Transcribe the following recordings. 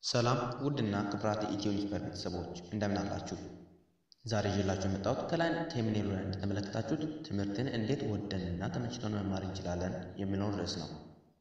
ሰላም ውድና ክቡራት የኢትዮ ኒውስፔፐር ቤተሰቦች እንደምን አላችሁ? ዛሬ ይዤላችሁ የመጣሁት ከላይ ቴምኔሉ ላይ እንደተመለከታችሁት ትምህርትን እንዴት ወደንና ተመችቶን መማር እንችላለን የሚለውን ርዕስ ነው።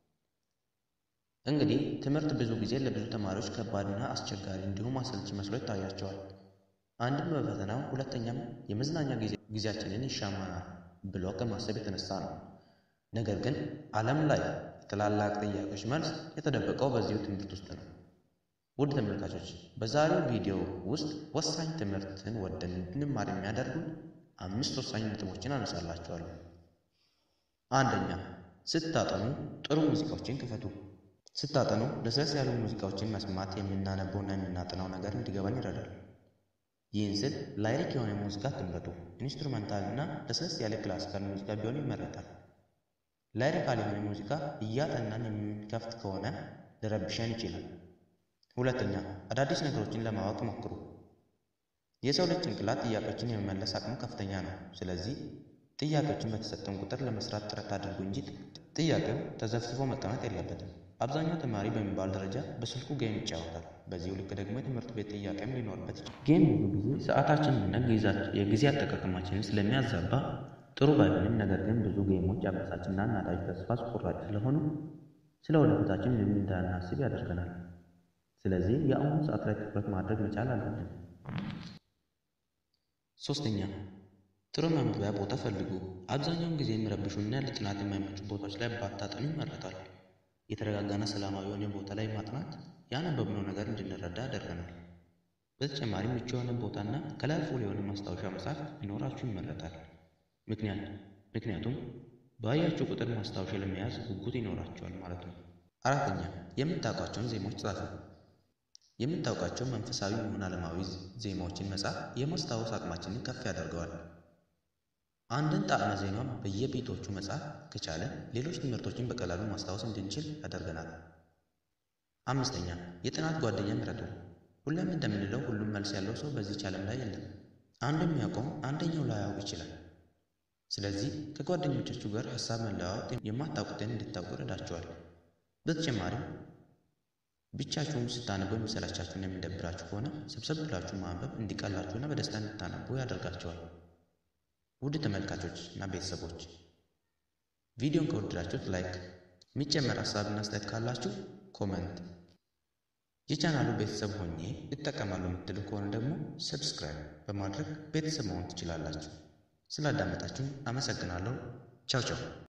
እንግዲህ ትምህርት ብዙ ጊዜ ለብዙ ተማሪዎች ከባድና አስቸጋሪ እንዲሁም አሰልቺ መስሎ ይታያቸዋል። አንድም በፈተናው ሁለተኛም የመዝናኛ ጊዜያችንን ይሻማናል ብሎ ከማሰብ የተነሳ ነው። ነገር ግን ዓለም ላይ የታላላቅ ጥያቄዎች መልስ የተደበቀው በዚሁ ትምህርት ውስጥ ነው። ውድ ተመልካቾች በዛሬው ቪዲዮ ውስጥ ወሳኝ ትምህርትን ወደን እንድንማር የሚያደርጉን አምስት ወሳኝ ነጥቦችን አነሳላችኋለሁ። አንደኛ፣ ስታጠኑ ጥሩ ሙዚቃዎችን ክፈቱ። ስታጠኑ ለስለስ ያሉ ሙዚቃዎችን መስማት የምናነበውና የምናጠናው ነገር እንዲገባን ይረዳል። ይህን ስል ላይሪክ የሆነ ሙዚቃ አትምረጡ። ኢንስትሩመንታል እና ለስለስ ያለ ክላሲካል ሙዚቃ ቢሆን ይመረጣል። ላይሪካል የሆነ ሙዚቃ እያጠናን የምንከፍት ከሆነ ሊረብሸን ይችላል። ሁለተኛ አዳዲስ ነገሮችን ለማወቅ ሞክሩ። የሰው ልጅ ጭንቅላት ጥያቄዎችን የመመለስ አቅሙ ከፍተኛ ነው። ስለዚህ ጥያቄዎችን በተሰጠን ቁጥር ለመስራት ጥረት አድርጉ እንጂ ጥያቄው ተዘፍዝፎ መቀመጥ የለበትም። አብዛኛው ተማሪ በሚባል ደረጃ በስልኩ ጌም ይጫወታል። በዚሁ ልክ ደግሞ የትምህርት ቤት ጥያቄም ሊኖርበት ይችላል። ጌም ብዙ ጊዜ ሰዓታችንንና የጊዜ አጠቃቀማችንን ስለሚያዛባ ጥሩ ባይሆንም፣ ነገር ግን ብዙ ጌሞች አበሳጭና አናዳጅ ተስፋ አስቆራጭ ስለሆኑ ስለ ወደፊታችን ምንም እንዳናስብ ያደርገናል። ስለዚህ የአሁኑ ሰዓት ላይ ትኩረት ማድረግ መቻል አለብን። ሶስተኛ ጥሩ ማንበቢያ ቦታ ፈልጉ። አብዛኛውን ጊዜ የሚረብሹና ለጥናት የማይመቹ ቦታዎች ላይ ባታጠኑ ይመረጣል። የተረጋጋና ሰላማዊ የሆነ ቦታ ላይ ማጥናት ያነበብነው ነገር እንድንረዳ ያደርገናል። በተጨማሪም ምቹ የሆነ ቦታና ከለርፉል የሆነ ማስታወሻ መጽሐፍ ቢኖራችሁ ይመረጣል። ምክንያቱም ባያችሁ ቁጥር ማስታወሻ ለመያዝ ጉጉት ይኖራቸዋል ማለት ነው። አራተኛ የምታውቋቸውን ዜማዎች ጻፉ። የምታውቃቸው መንፈሳዊ ይሁን ዓለማዊ ዜማዎችን መጻፍ የማስታወስ አቅማችንን ከፍ ያደርገዋል። አንድን ጣዕመ ዜማ በየቤቶቹ መጻፍ ከቻለ ሌሎች ትምህርቶችን በቀላሉ ማስታወስ እንድንችል ያደርገናል። አምስተኛ የጥናት ጓደኛ ምረጡ። ሁሌም እንደምንለው ሁሉም መልስ ያለው ሰው በዚች ዓለም ላይ የለም። አንዱ የሚያውቀው አንደኛው ላያውቅ ይችላል። ስለዚህ ከጓደኞቻችሁ ጋር ሀሳብ መለዋወጥ የማታውቁትን እንድታውቁ ይረዳችኋል። በተጨማሪም ብቻችሁን ስታነቡ የሚሰላቻችሁና የሚደብራችሁ ከሆነ ሰብሰብ ብላችሁ ማንበብ እንዲቀላችሁና በደስታ እንድታነቡ ያደርጋችኋል። ውድ ተመልካቾች እና ቤተሰቦች ቪዲዮን ከወደዳችሁት ላይክ፣ የሚጨመር ሀሳብና አስተያየት ካላችሁ ኮመንት፣ የቻናሉ ቤተሰብ ሆኜ ይጠቀማሉ የምትሉ ከሆነ ደግሞ ሰብስክራይብ በማድረግ ቤተሰብ መሆን ትችላላችሁ። ስላዳመጣችሁን አመሰግናለሁ። ቻው ቻው።